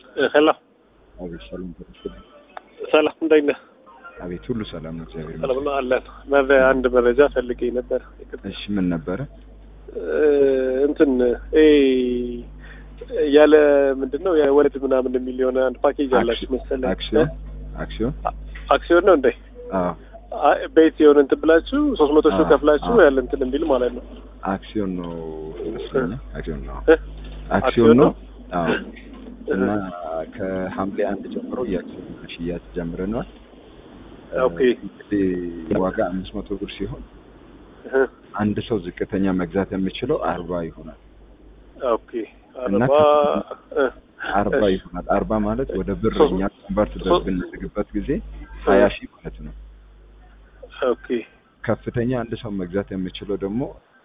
ሰላም አቤት ሰላም ተመስገን። ሰላም እንደት ነህ? አቤት ሁሉ ሰላም ነው፣ እግዚአብሔር ሰላም ይመስገን። ነው አለን። መረ አንድ መረጃ ፈልጌ ነበር። እሺ ምን ነበረ? እ እንትን እ ያለ ምንድን ነው የወለድ ምናምን የሚል የሆነ አንድ ፓኬጅ አላችሁ መሰለኝ። አክሲዮን አክሲዮን አክሲዮን ነው እንዴ? አዎ አይ፣ ቤት የሆነ እንትን ብላችሁ ሶስት መቶ ሺህ አዎ፣ ከፍላችሁ አዎ። ያለ እንትን የሚል ማለት ነው። አክሲዮን ነው ይመስለኛል። አክሲዮን ነው እ? አክሲዮን ነው። አዎ እ። እና ከሐምሌ አንድ ጀምሮ የአክሲዮን ሽያጭ ጀምረናል። ኦኬ። እንግዲህ ዋጋ አምስት መቶ ብር ሲሆን እ። አንድ ሰው ዝቅተኛ መግዛት የሚችለው አርባ ይሆናል። ኦኬ። እና አርባ እ። አርባ እሺ። ይሆናል። አርባ ማለት ወደ ብር ሶስት- እኛ ኮንቨርት ሶስት- በምናደርግበት ጊዜ ሀያ ሺህ ማለት ነው። ኦኬ። ከፍተኛ አንድ ሰው መግዛት የሚችለው ደግሞ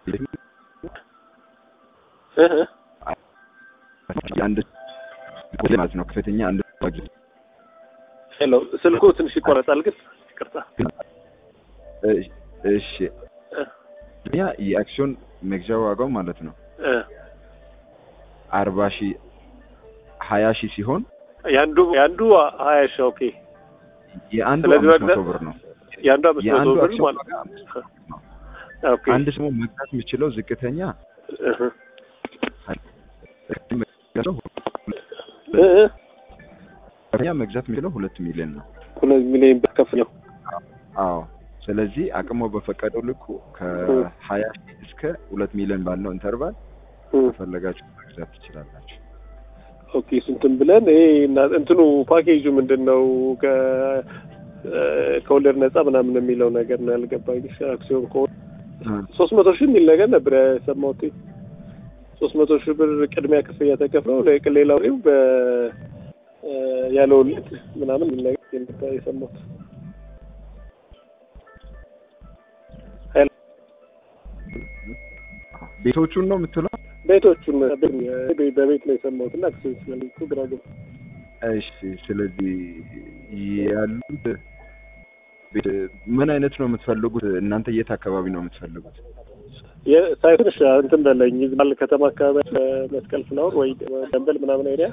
እ እ አንድ ማለት ነው። ከፍተኛ አንድ ሰው መግዛት ሄሎ፣ ስልኩ ትንሽ ይቆረጣል ግን ይቅርታ። እሺ፣ እሺ እ ያ የአክሲዮን መግዣ ዋጋው ማለት ነው እ አርባ ሺህ ሀያ ሺህ ሲሆን የአንዱ የአንዱ ሀያ ሺህ ኦኬ። የአንዱ ስለዚህ አምስት መቶ መግዛት- ብር ነው። የአንዱ አምስት መቶ የአንዱ ብር አክሲዮን ማለት ዋጋ አምስት መቶ ብር ነው። ኦኬ። አንድ ሰው መግዛት የሚችለው ዝቅተኛ እህ መግዛት እ እ ከፍተኛ መግዛት የሚችለው ሁለት ሚሊዮን ነው። ሁለት ሚሊዮን ብር ከፍለው አዎ ስለዚህ አቅሞ በፈቀደው ልኩ ከሀያ ሺህ እስከ ሁለት ሚሊዮን ባለው ኢንተርቫል ከፈለጋችሁ መግዛት ትችላላችሁ። ኦኬ። ስንትን ብለን ይሄ እና እንትኑ ፓኬጁ ምንድን ነው? ከ እ ከወለድ ነፃ ምናምን የሚለው ነገር ነው ያልገባኝ። አክሲዮን ከሆነ ሶስት መቶ ሺህ የሚል ነገር ነበር የሰማሁት። ሶስት መቶ ሺህ ብር ቅድሚያ ክፍያ ተከፍለው ለቅ- ሌላው ላይ በ እ ያለ ወለድ ምናምን የሚል ነገር ነበር የሰማሁት። ሄሎ፣ ቤቶቹን ነው የምትለው? ቤቶቹን በ- በቤት ነው የሰማሁት እና አክሲዮን ስለልኩ ግራ ገባ። እሺ ስለዚህ ያሉት ቤት ምን አይነት ነው የምትፈልጉት? እናንተ የት አካባቢ ነው የምትፈልጉት? የሳይትንሽ እንትን በለኝ ይዝባል ከተማ አካባቢ መስቀል ፍላወር ወይ ደንበል ምናምን ኤሪያ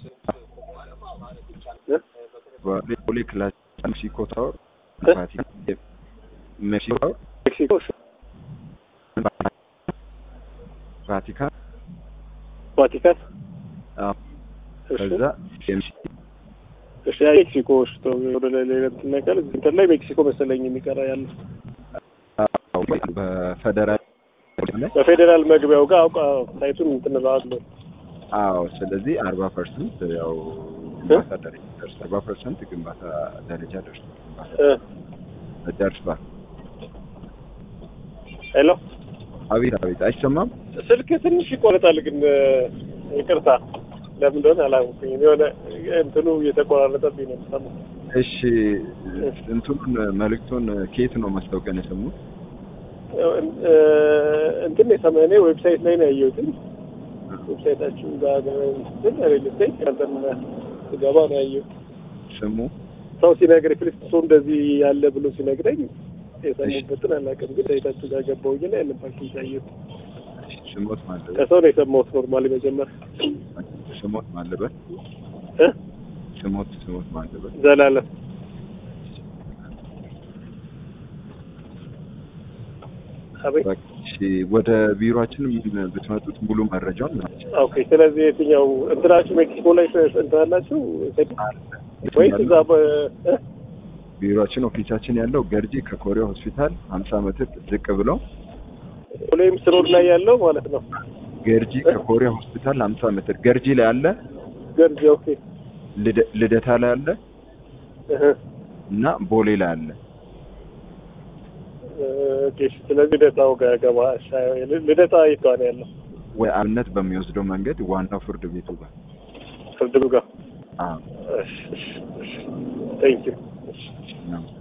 እ? ቦሌ ክላስ ሜክሲኮ ታወር እ? ቫቲካን ሜክሲኮ ታወር ሜክሲኮ እሺ፣ ቫቲካን ቫቲካን አዎ። እሺ፣ ከዛ ኤምሲ እሺ ያ ሜክሲኮ እሺ፣ ቶ ወደ ሌላ እንትን ነገር እንትን ላይ ሜክሲኮ መሰለኝ የሚቀራ ያለው በፌደራል ላይ በፌዴራል መግቢያው ጋር አውቃ ሳይቱን እንትን እለዋለሁ። አዎ ስለዚህ አርባ ፐርሰንት ያው ግንባታ ደረጃ ደርሷል። አርባ ፐርሰንት ግንባታ ደረጃ ደርሷል። ግንባታ እ ደርሷል። ሄሎ አቤት አቤት፣ አይሰማም? ስልክ ትንሽ ይቆረጣል ግን እ፣ ይቅርታ ለምን እንደሆነ አላወኩኝም። የሆነ እንትኑ እየተቆራረጠብኝ ነው የምሰማው። እሺ እንትኑን መልእክቱን ከየት ነው ማስታወቂያን የሰሙት? እ፣ እንትን የሰማ እኔ ዌብሳይት ላይ ነው ያየሁትኝ። ዌብሳይታችሁ ጋር እንትን ሪል ስቴት እንትን ስገባ ነው ያየሁት። ስሙ ሰው ሲነግረኝ ፍልስጥሶ እንደዚህ ያለ ብሎ ሲነግረኝ የሰሙበትን አላውቅም፣ ግን ሳይታችሁ ጋር ገባሁኝና ያንን ፓኬጅ አየሁት። ስሞት ማለበት ከሰው ነው የሰማሁት። ኖርማሊ መጀመሪያ ስሞት ማለበት እ ስሞት ስሞት ማለበት ዘላለም አቤት በቃ እሺ፣ ወደ ቢሮአችን ብትመጡት ሙሉ መረጃውን ናቸው ኦኬ። ስለዚህ የትኛው እንትናችሁ ሜክሲኮ ላይ እንትን አላችሁ ወይስ እዛ በ እ? ቢሮአችን ኦፊሳችን ያለው ገርጂ ከኮሪያ ሆስፒታል ሀምሳ ሜትር ዝቅ ብለው ወይም ስሮድ ላይ ያለው ማለት ነው? ገርጂ ከኮሪያ ሆስፒታል ሀምሳ ሜትር ገርጂ ላይ አለ፣ ገርጂ ኦኬ። ልደ- ልደታ ላይ አለ እህ እና ቦሌ ላይ አለ። ኦኬ። እሺ። ስለዚህ ልደታው ጋር ገባ። እሺ። ልደታ የት ጋር ነው ያለው? ወይ አብነት በሚወስደው መንገድ ዋናው ፍርድ ቤቱ ጋር ፍርድ ቤቱ ጋር። አዎ እሺ። እሺ። እሺ። ቴንክ ዩ። እሺ። ነው።